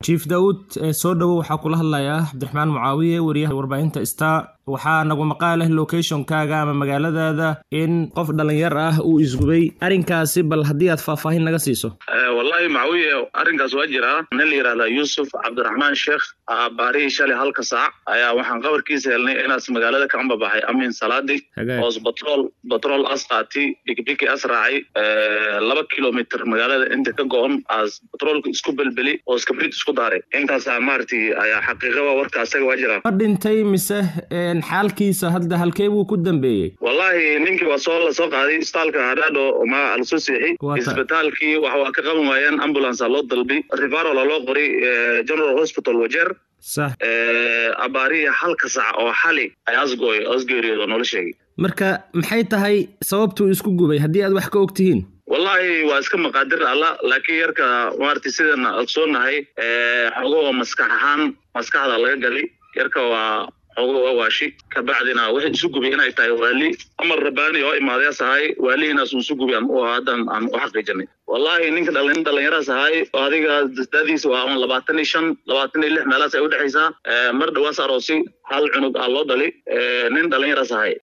jiif daawud soo dhowo waxaa kula hadlayaa cabdiraxmaan mucaawiye wariyaha warbaahinta star waxaa nagu maqaaleh locationkaaga ama magaaladaada in qof dhalinyar ah uu isgubay arrinkaasi bal haddii aad faahfaahin naga siiso wallahi macawiye arrinkaas waa jiraa nin la yidhahda yuusuf cabdiraxmaan sheekh baarihii shalay halka saac ayaa waxaan qabarkiisa helnay inaas magaalada ka ambabaxay amin salaadi oos batrool batrool as qaati bikibiki as raacay laba kilomitr magaalada inta ka go-on aas batroolka isku belbeli oos kabrid isku daaray intaasaa maaragtay ayaa xaqiiqaba warka asaga waa jiraa ma dhintay mise xaalkiisa hadda halkee buu ku dambeeyey wallahi ninkii waa soo la soo qaaday isbitaalka hadhaadho ma lasoo seexi isbitaalkii wax waa ka qaban waayeen ambulance loo dalbi rivarola loo qoray general hospital wajeer sax abaarihi halka sac oo xali ay asgooy asgeeriyoodo noola sheegay marka maxay tahay sababtuu isku gubay haddii aad wax ka og tihiin wallahi waa iska maqaadir alla laakiin yarka maaragtay sidan ogsoonahay xogoo maskax ahaan maskaxda laga gali yarka waa xogo waa waashi kabacdina waxay isu gubi inay tahay waali amar rabaani oo imaadeas ahay waalihiinaas uu isu gubi aan u haddan aan u xaqiijinay wallahi ninka dhalin dhalinyaraas ahay oo adiga daadiisa waa un labaatan iyo shan labaatan iyo lix meelaas ay udhexaysaa mar dhawaas aroosi hal cunug aa loo dhali nin dhalinyaraas ahay